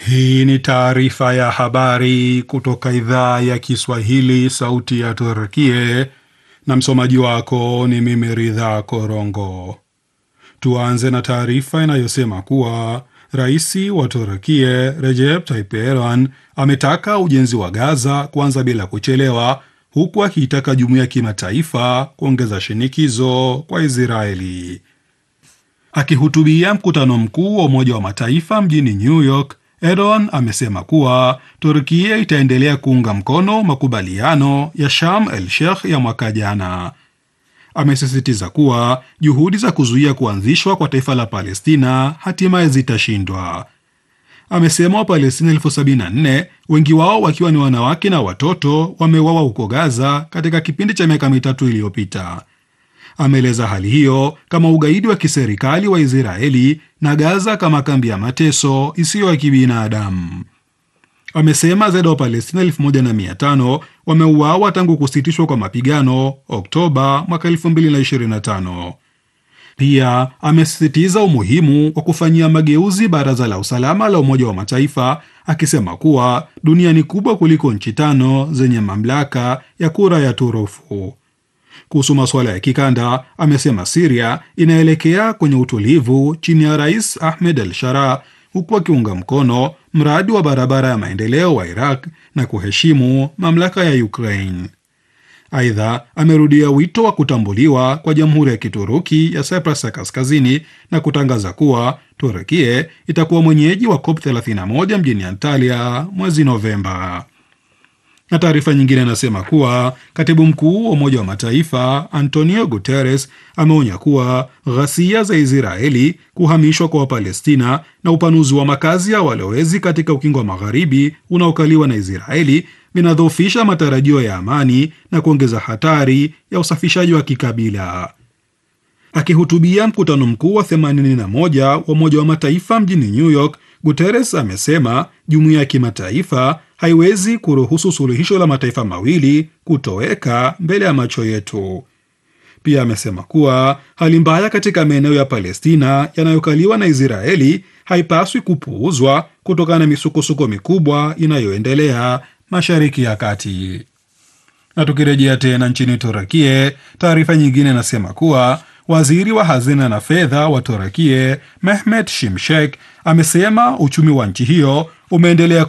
Hii ni taarifa ya habari kutoka idhaa ya Kiswahili, sauti ya Turkie, na msomaji wako ni mimi Ridha Korongo. Tuanze na taarifa inayosema kuwa rais wa Turkie Recep Tayyip Erdogan ametaka ujenzi wa Gaza kuanza bila kuchelewa, huku akiitaka jumuiya ya kimataifa kuongeza shinikizo kwa Israeli. Akihutubia mkutano mkuu wa Umoja wa Mataifa mjini New York, Erdogan amesema kuwa Turkia itaendelea kuunga mkono makubaliano ya Sharm el Sheikh ya mwaka jana. Amesisitiza kuwa juhudi za kuzuia kuanzishwa kwa taifa la Palestina hatimaye zitashindwa. Amesema Wapalestina elfu sabini na nne wengi wao wakiwa ni wanawake na watoto wameuawa huko Gaza katika kipindi cha miaka mitatu iliyopita. Ameeleza hali hiyo kama ugaidi wa kiserikali wa Israeli na Gaza kama kambi ya mateso isiyo ya kibinadamu. Amesema zaidi ya Wapalestina elfu moja na mia tano wameuawa tangu kusitishwa kwa mapigano Oktoba mwaka 2025. Pia amesisitiza umuhimu wa kufanyia mageuzi Baraza la Usalama la Umoja wa Mataifa, akisema kuwa dunia ni kubwa kuliko nchi tano zenye mamlaka ya kura ya turufu. Kuhusu masuala ya kikanda, amesema Siria inaelekea kwenye utulivu chini ya Rais Ahmed al Shara, huku akiunga mkono mradi wa barabara ya maendeleo wa Iraq na kuheshimu mamlaka ya Ukraine. Aidha, amerudia wito wa kutambuliwa kwa Jamhuri ya Kituruki ya Cyprus ya Kaskazini na kutangaza kuwa Turukie itakuwa mwenyeji wa COP 31 mjini Antalya mwezi Novemba na taarifa nyingine inasema kuwa katibu mkuu wa Umoja wa Mataifa Antonio Guterres ameonya kuwa ghasia za Israeli, kuhamishwa kwa Wapalestina na upanuzi wa makazi ya walowezi katika ukingo wa magharibi unaokaliwa na Israeli vinadhoofisha matarajio ya amani na kuongeza hatari ya usafishaji wa kikabila. Akihutubia mkutano mkuu wa 81 wa Umoja wa Mataifa mjini New York, Guterres amesema jumuiya ya kimataifa haiwezi kuruhusu suluhisho la mataifa mawili kutoweka mbele ya macho yetu. Pia amesema kuwa hali mbaya katika maeneo ya Palestina yanayokaliwa na Israeli haipaswi kupuuzwa kutokana na misukosuko mikubwa inayoendelea Mashariki ya Kati. Na tukirejea tena nchini Turakie, taarifa nyingine inasema kuwa waziri wa hazina na fedha wa Turakie Mehmet Shimshek amesema uchumi wa nchi hiyo umeendelea